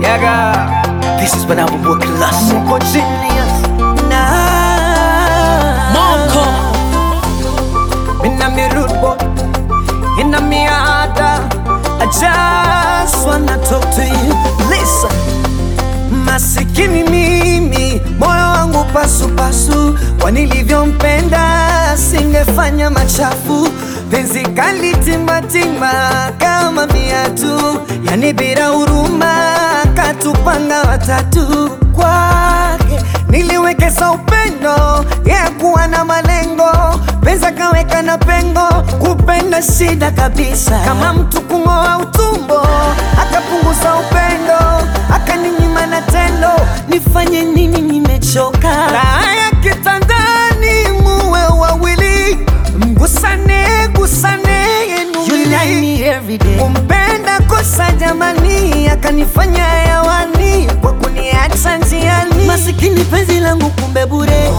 Nigga, this is when I will work class. Moko genius na Moko. Mina mi rude boy Ina mi ada I just wanna talk to you Listen Masikini mimi moyo wangu pasupasu kwa nilivyompenda singefanya machafu penzi kali timbatimba kama viatu yani bila huruma katupanga watatu kwake niliwekeza upendo ya kuwa na malengo pesa kaweka na pengo kupenda shida kabisa kama mtu kung'oa utumbo akapunguza upendo akaninyima na tendo nifanye nini nimechoka raha ya kitandani muwe wawili mgusane gusane yenuwili kumpenda kosa jamani akanifanya hewani kwa kuniacha njiani masikini penzi langu kumbe bure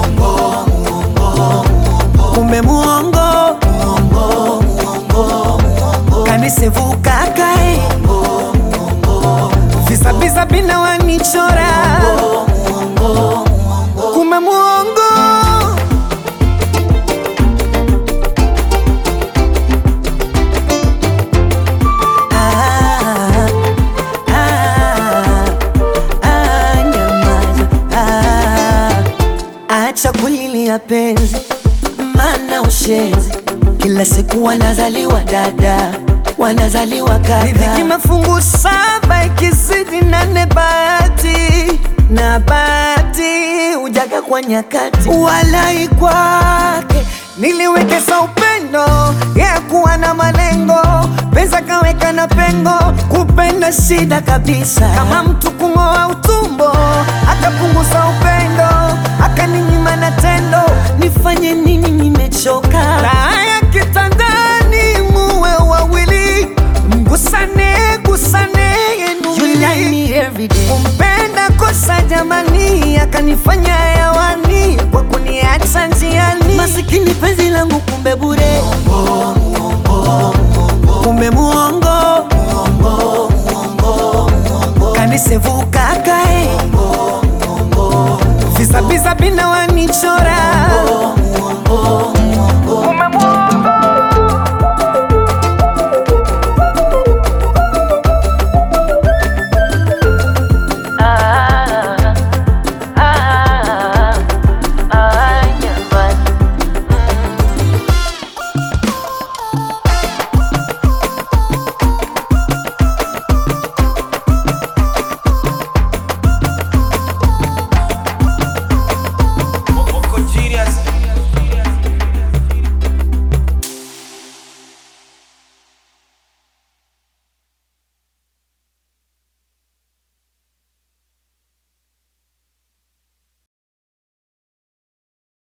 kumbe muongo kanisevuka kae visabisa bina wanichora kumbe muongo Ah, ah, ah, nyamaza. Ah, acha kulilia penzi mana ushenzi kila siku wanazaliwa dada wanazaliwa kaka riziki mafungu saba ikizidi nane bahati na bahati ujaga kwa nyakati walai kwake niliwekeza upendo ya kuwa na malengo pesa kaweka na pengo kupenda shida kabisa kama mtu kung'oa utumbo akapunguza upendo akaninyima na tendo nifanye nini nimechoka raha ya kitandani muwe wawili mgusane gusane yenuwili kumpenda kosa jamani akanifanya hewani kwa kuniacha njiani masikini penzi langu kumbe bure kumbe muongo kanisevuka kae visabisa bina wanichora